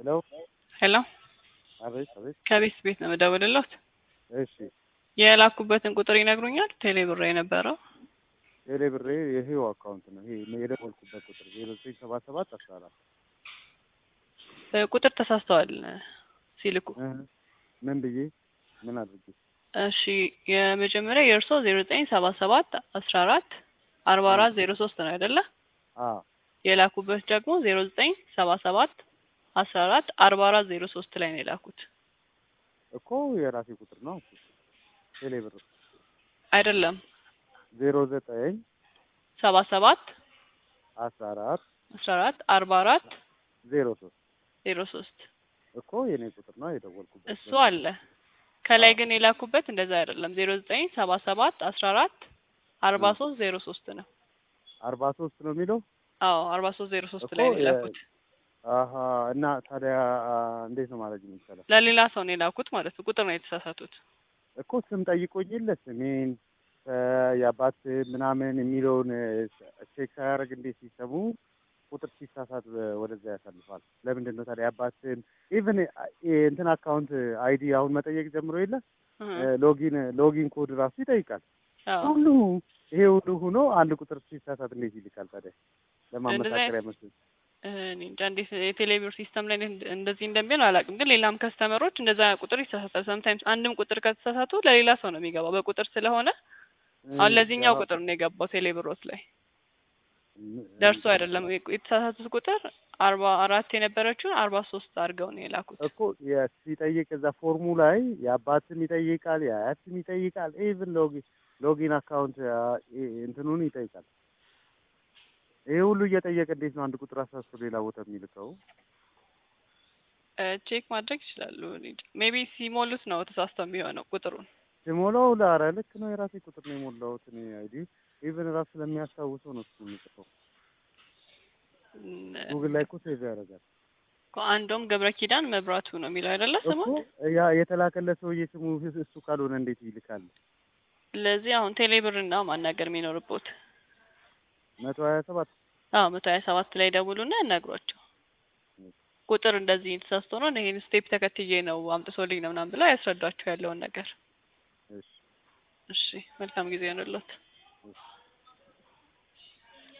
ሄሎ ሄሎ አቤት አቤት ከቤት ቤት ነው የምደውልልዎት። እሺ የላኩበትን ቁጥር ይነግሩኛል? ቴሌ ብር የነበረው ቴሌ ብሬ ይሄው አካውንት ነው ይሄ የደወልኩበት ቁጥር ዜሮ ዘጠኝ ሰባ ሰባት አስራ አራት እ ቁጥር ተሳስተዋል ሲልኩ። እ ምን ብዬ ምን አድርጌ እሺ የመጀመሪያ የእርስዎ ዜሮ ዘጠኝ ሰባ ሰባት አስራ አራት አርባ አራት ዜሮ ሶስት ነው አይደለ? አ የላኩበት ደግሞ ዜሮ ዘጠኝ ሰባ ሰባት አስራ አራት አርባ አራት ዜሮ ሶስት ላይ ነው የላኩት እኮ የራሴ ቁጥር ነው እሱ ቴሌ ብር አይደለም። ዜሮ ዘጠኝ ሰባ ሰባት አስራ አራት አስራ አራት አርባ አራት ዜሮ ሶስት ዜሮ ሶስት እኮ የኔ ቁጥር ነው የደወልኩበት እሱ አለ። ከላይ ግን የላኩበት እንደዛ አይደለም። ዜሮ ዘጠኝ ሰባ ሰባት አስራ አራት አርባ ሶስት ዜሮ ሶስት ነው። አርባ ሶስት ነው የሚለው አዎ አርባ ሶስት ዜሮ ሶስት እኮ ላይ ነው የ- የላኩት። አሀ እና ታዲያ አ፣ እንዴት ነው ማድረግ የሚቻለው? ለሌላ ሰው ነው የላኩት ማለት ነው። ቁጥር ነው የተሳሳቱት። እኮ ስም ጠይቆኝ የለ ስሜን እ፣ የአባት ምናምን የሚለውን ቼክ ሳያደርግ እንዴት ሲሰሙ ቁጥር ሲሳሳት እ፣ ወደዛ ያሳልፋል። ለምንድን ነው ታዲያ የአባትን ኢቭን እንትን አካውንት አይዲ አሁን መጠየቅ ጀምሮ የለ እህ፣ እ፣ ሎጊን ሎጊን ኮድ ራሱ ይጠይቃል። አዎ ሁሉ ይሄ ሁሉ ሆኖ አንድ ቁጥር ሲሳሳት እንዴት ይልካል ታዲያ? ለማመሳከሪያ መስሎኝ እህ፣ እኔ እንጃ እንዴት የቴሌብር ሲስተም ላይ እንደ- እንደዚህ እንደሚሆን አላውቅም። ግን ሌላም ከስተመሮች እንደዛ ቁጥር ይሳሳታል። ሰምታይምስ አንድም ቁጥር ከተሳሳቱ ለሌላ ሰው ነው የሚገባው በቁጥር ስለሆነ አሁን ለዚህኛው ቁጥር ነው የገባው ቴሌብሮት ላይ ደርሶ አይደለም የተሳሳቱት ቁጥር አርባ አራት የነበረችውን አርባ ሶስት አድርገው ነው የላኩት። እኮ የ- ሲጠይቅ እዛ ፎርሙ ላይ የአባትም ይጠይቃል የአያትም ይጠይቃል ኢቭን ሎጊን ሎጊን አካውንት አ፣ ኢ- እንትኑን ይጠይቃል። ይሄ ሁሉ እየጠየቀ እንዴት ነው አንድ ቁጥር አሳስቶ ሌላ ቦታ የሚልከው? እ፣ ቼክ ማድረግ ይችላሉ። ሜቢ ሲሞሉት ነው ተሳስተው የሚሆነው ቁጥሩን። ሲሞላው ላረ ልክ ነው የራሴ ቁጥር ነው የሞላሁት እኔ አይዲ ኢቭን ራሱ ስለሚያስታውሰው ነው እሱ የሚጽፈው። እም፣ ጉግል ላይ እኮ ሴቭ ያደርጋል እኮ አንዱም ገብረ ኪዳን መብራቱ ነው የሚለው አይደለ እኮ ስሙን። ያ የተላከለት ሰውዬ ስሙ እሱ ካልሆነ እንዴት ይልካል? ስለዚህ አሁን ቴሌብርና ማናገር የሚኖርቦት መቶ ሀያ ሰባት አዎ መቶ ሀያ ሰባት ላይ ደውሉና ያናግሯቸው። ቁጥር እንደዚህ ተሳስቶ ነው ይሄን ስቴፕ ተከትዬ ነው አምጥቶልኝ ነው ምናምን ብለው ያስረዷቸው ያለውን ነገር። እሺ እሺ መልካም ጊዜ ይሆንልዎት። እሺ